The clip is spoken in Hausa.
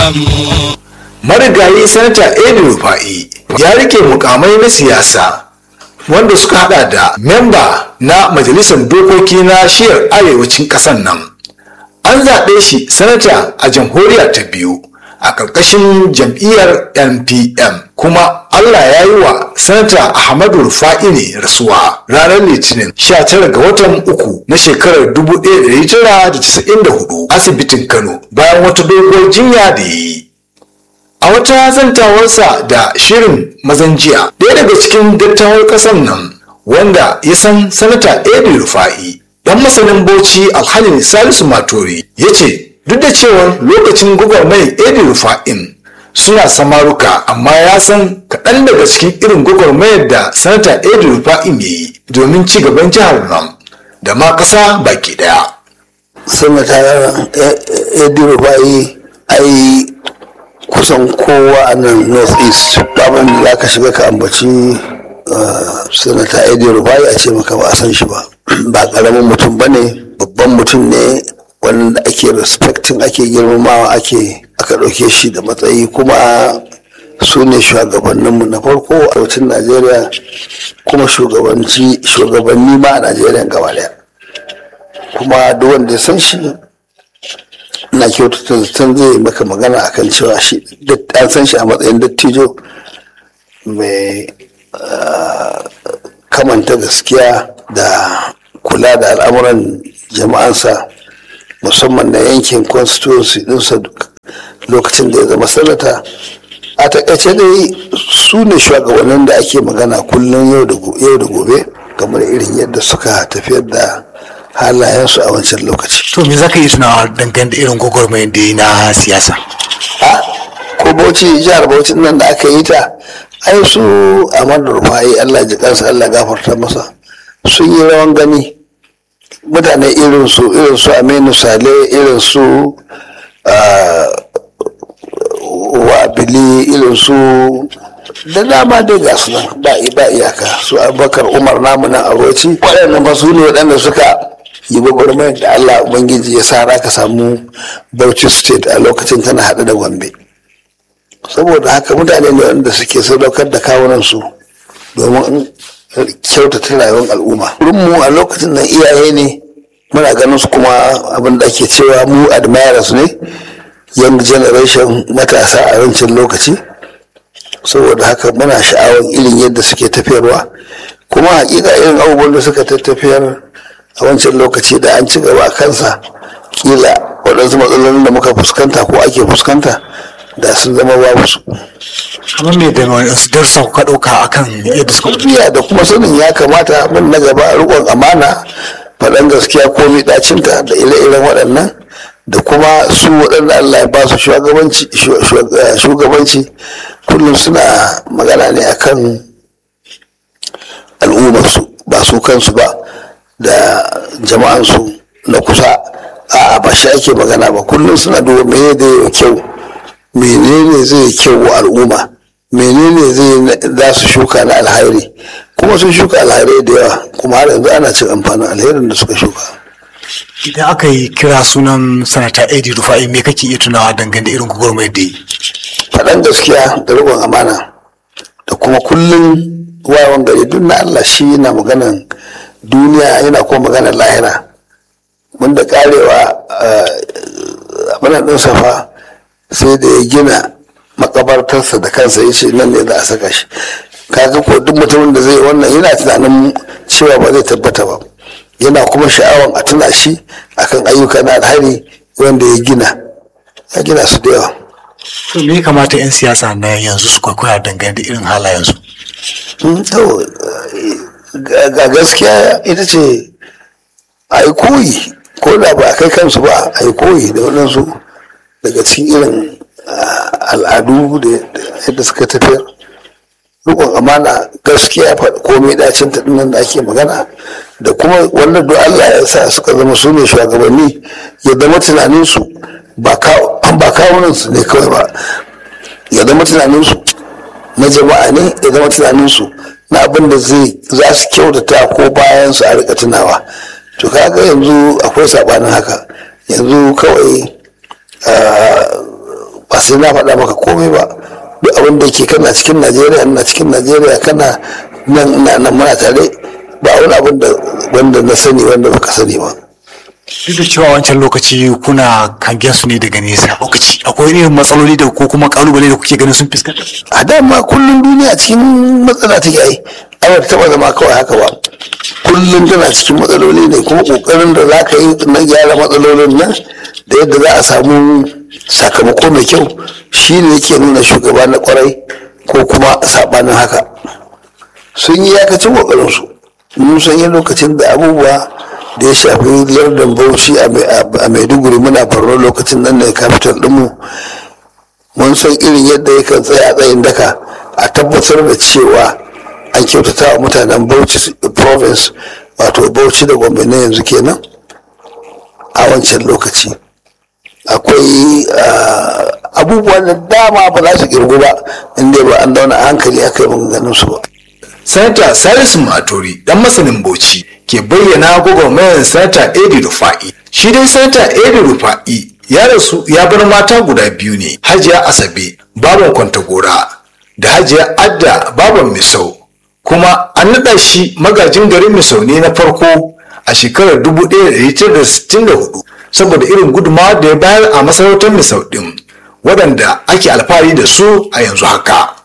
mu marigayi sanata edi rufa'i ya rike mukamai na siyasa wanda suka hada da memba na majalisar dokoki na shiyar arewacin ƙasar nan an zaɓe shi sanata a jamhuriya ta biyu a ƙarƙashin jam'iyyar npm kuma allah ya yi wa sanata ahmadu rufa'i ne rasuwa ranar litinin 19 ga watan uku na shekarar 1994 asibitin kano bayan wata doguwar jinya da ya yi a wata zantawarsa da shirin mazan jiya ɗaya daga cikin dattawar ƙasar nan wanda ya san sanata edi rufa'i dan masanin bauchi alhalin salisu matori ya ce duk da cewar lokacin gwagwarmayar edi rufa'in suna samaruka amma ya san kaɗan daga cikin irin gwagwarmayar da sanata edi rufa'in ya yi domin ci gaban jihar nan da ma ƙasa baki ɗaya. sanata edi rufai ai kusan kowa a nan north east abin da za ka shiga ka ambaci sanata edi rufai a ce maka ba a san shi ba ba karamin mutum ba ne babban mutum ne wanda ake respecting ake girmamawa ake aka ɗauke shi da matsayi kuma su ne shugabanninmu na farko a arewacin najeriya kuma shugabanni ma a najeriya gaba daya kuma duk wanda ya san shi na kyautata zaton zai maka magana akan cewa shi an san shi a matsayin dattijo mai kamanta gaskiya da kula da al'amuran jama'ansa musamman na yankin constituency dinsa lokacin da ya zama sanata a takaice dai su ne shugabannin da ake magana kullum yau da gobe game da irin yadda suka tafiyar da halayensu a wancan lokaci. To me za ka yi tunawa dangane da irin gwagwarmayar da yi na siyasa? A ko Bauchi jihar Bauchi nan da aka yi ta ai su Ahmadu Rufai Allah ji kansa Allah gafarta masa sun yi rawan gani mutane irin su irin su Aminu Sale irin su Wabili irin su da dama dai ga su nan ba ba iyaka su Abubakar Umar namu nan a Bauchi waɗannan fa su ne waɗanda suka yi gwagwarmayar da Allah Ubangiji ya sa ka samu Bauchi State a lokacin tana haɗe da Gombe. Saboda haka mutane ne wanda suke sadaukar da kawunansu domin kyautata rayuwar al'umma. mu a lokacin nan iyaye ne muna ganin su kuma abin da ake cewa mu admirers ne young generation matasa a wancan lokaci. saboda haka muna sha'awar irin yadda suke tafiyarwa kuma hakika irin abubuwan da suka tafiyar a wancan lokaci da an ci gaba kansa kila waɗansu matsalolin da muka fuskanta ko ake fuskanta da sun zama babu su. kamar me da wasu darsa kuka ɗauka akan yadda suka tafiya da kuma sanin ya kamata mun na gaba riƙon amana faɗan gaskiya ko ɗacinta da ire-iren waɗannan da kuma su waɗanda Allah ya ba su shugabanci kullum suna magana ne akan al'ummarsu ba su kansu ba da jama'ansu na kusa a ba shi ake magana ba kullum suna duba mene da ya kyau menene zai kyau wa al'umma menene zai za su shuka na alhairi kuma sun shuka alhairai da yawa kuma har yanzu ana cin amfanin alherin da suka shuka idan aka yi kira sunan sanata edi rufa'i me kake iya tunawa dangane da irin gwagwarmayar da yi faɗan gaskiya da riƙon amana da kuma kullum wawan gari duk na Allah shi yana maganan duniya yana kuma maganar lahira mun da karewa abin ɗin safa sai da ya gina makabartarsa da kansa ya ce nan ne za a saka shi kaga ko duk mutumin da zai wannan yana tunanin cewa ba zai tabbata ba yana kuma sha'awan a tuna shi akan ayyuka na alhari wanda ya gina ya gina su da yawa to me kamata 'yan siyasa na yanzu su kwaikwaya dangane da irin halayensu to ga gaskiya ita ce a yi koyi ko da ba a kai kansu ba a yi koyi da waɗansu daga cikin irin al'adu da yadda suka tafiyar rikon amana gaskiya komai dacin ta nan da ake magana da kuma wanda duk Allah ya sa suka zama su ne shugabanni ya zama tunaninsu ba kawunansu ne kawai ba ya zama tunaninsu na jama'a ne ya zama tunaninsu na abin da zai za su kyautata ko bayan su a rika tunawa to kaga yanzu akwai sabanin haka yanzu kawai ba sai na faɗa maka komai ba duk abin da yake kana cikin najeriya ina cikin najeriya kana nan nan muna tare ba wani abin da wanda na sani wanda baka sani ba duk da cewa wancan lokaci kuna hangen su ne daga nesa lokaci akwai irin matsaloli da ko kuma kalubale da kuke ganin sun fuskanta a dama kullum duniya cikin matsala take ai ai ta taba zama kawai haka ba kullum tana cikin matsaloli ne kuma kokarin da za ka yi na gyara matsalolin nan da yadda za a samu sakamako mai kyau shi ne yake nuna shugaba na kwarai ko kuma sabanin haka sun yi yakacin kokarinsu mun san yi lokacin da abubuwa da ya shafi lardin bauchi a maiduguri muna farno lokacin nan ne capital dinmu mun san irin yadda yakan tsaya tsayin daka a tabbatar da cewa an kyautata wa mutanen bauchi province wato bauchi da gombe na yanzu kenan a wancan lokaci akwai abubuwan da dama ba za su kirgu ba inda ba an dauna a hankali aka yi maganganun su ba sanata salisu matori dan masanin bauchi ke bayyana gwagwarmayar sanata edi rufa'i shi dai sanata edi rufa'i ya rasu ya bar mata guda biyu ne hajiya asabe baban kwantagora da hajiya adda baban misau kuma an naɗa shi magajin garin misau ne na farko a shekarar 1964 saboda irin gudunmawa da ya bayar a masarautar misau ɗin waɗanda ake alfahari da su a yanzu haka